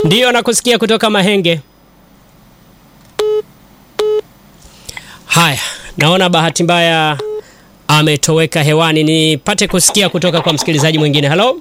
Ndiyo, nakusikia kutoka Mahenge. Haya, naona bahati mbaya ametoweka hewani. Nipate kusikia kutoka kwa msikilizaji mwingine. Halo,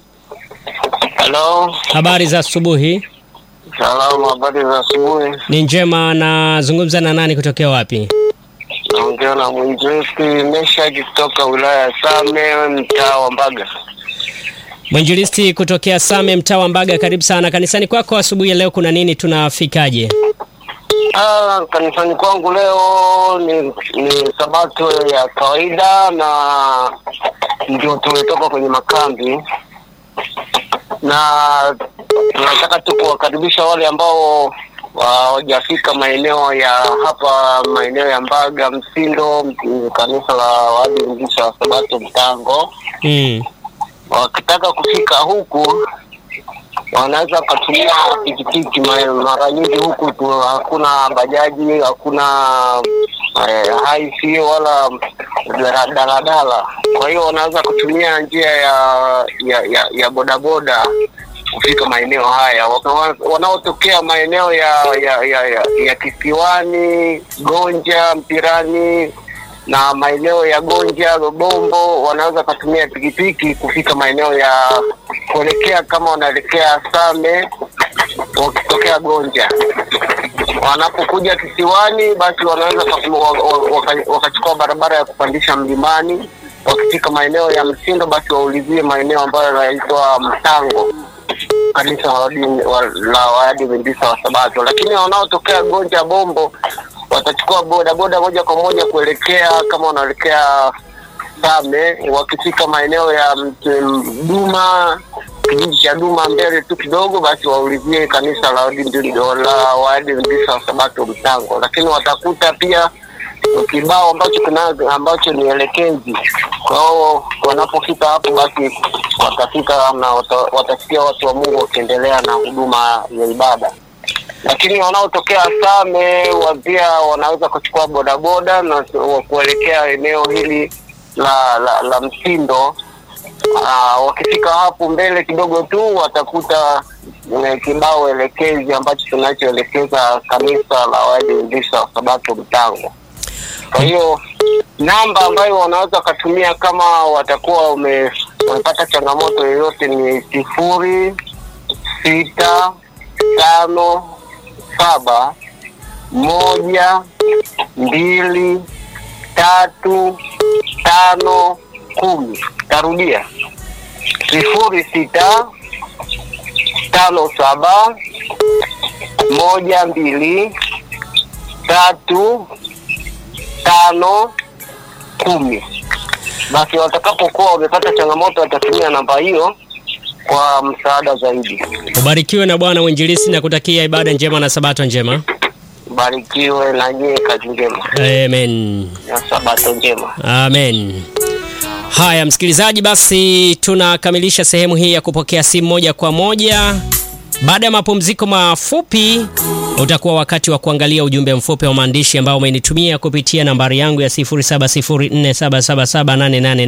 Halo, habari za asubuhi? salamu, habari za asubuhi. Ni njema. Nazungumza na nani kutokea wapi? Naongea na mwinjilisti Meshaki kutoka wilaya ya Same, mtaa wa Mbaga. Mwinjilisti kutokea Same, mtaa wa Mbaga. Karibu sana kanisani kwako asubuhi ya leo. Kuna nini? Tunafikaje? Ah, kanisani kwangu leo ni, ni sabato ya kawaida na ndio tumetoka kwenye makambi na tunataka tu kuwakaribisha wale ambao hawajafika maeneo ya hapa maeneo ya Mbaga Msindo, m- kanisa la Waadventista wa Sabato Mtango. Mm. Wakitaka kufika huku wanaweza wakatumia pikipiki. Ma- Mara nyingi huku tu hakuna bajaji, hakuna eh, haisi wala dala- daladala. Kwa hiyo wanaweza kutumia njia ya ya, ya, ya bodaboda kufika maeneo haya. Waka- Wanaotokea maeneo ya ya, ya, ya, ya Kisiwani, Gonja, Mpirani na maeneo ya Gonja, Lobombo wanaweza kutumia pikipiki kufika maeneo ya kuelekea kama wanaelekea Same wakitokea Gonja. Wanapokuja Kisiwani, basi wanaweza waka- waka- wakachukua barabara ya kupandisha mlimani. Wakifika maeneo ya Msindo, basi waulizie maeneo ambayo yanaitwa Mtango, kanisa la Waadvent- wa- la Waadventista wa Sabato. Lakini wanaotokea Gonja Bombo watachukua bodaboda moja kwa moja kuelekea kama wanaelekea Same. Wakifika maeneo ya Mt- Duma, kijiji cha Duma mbele tu kidogo, basi waulizie kanisa la Waadventista la Waadventista wa Sabato Mtango. Lakini watakuta pia kibao ambacho kina ambacho ni elekezi. Kwa hiyo wanapofika hapo, basi watafika na wata, watasikia watu wa Mungu wakiendelea na huduma ya ibada lakini wanaotokea Same wa pia wanaweza kuchukua bodaboda na wa kuelekea eneo hili la la, la Msindo. Aa, wakifika hapo mbele kidogo tu watakuta eh, kibao elekezi ambacho kinachoelekeza kanisa la Waadventista wa Sabato Mtango. Kwa hiyo namba ambayo wanaweza wakatumia kama watakuwa wame- wamepata changamoto yoyote ni sifuri sita tano saba moja mbili tatu tano kumi. Tarudia sifuri sita tano saba moja mbili tatu tano kumi. Basi watakapokuwa wamepata changamoto watatumia namba hiyo kwa msaada zaidi. Ubarikiwe na Bwana mwinjilisti, na kutakia ibada njema na sabato njema. Barikiwe na nyie, kazi njema Amen. na sabato njema. Amen. Haya msikilizaji, basi tunakamilisha sehemu hii ya kupokea simu moja kwa moja. Baada ya mapumziko mafupi, utakuwa wakati wa kuangalia ujumbe mfupi wa maandishi ambao umenitumia kupitia nambari yangu ya 0704777888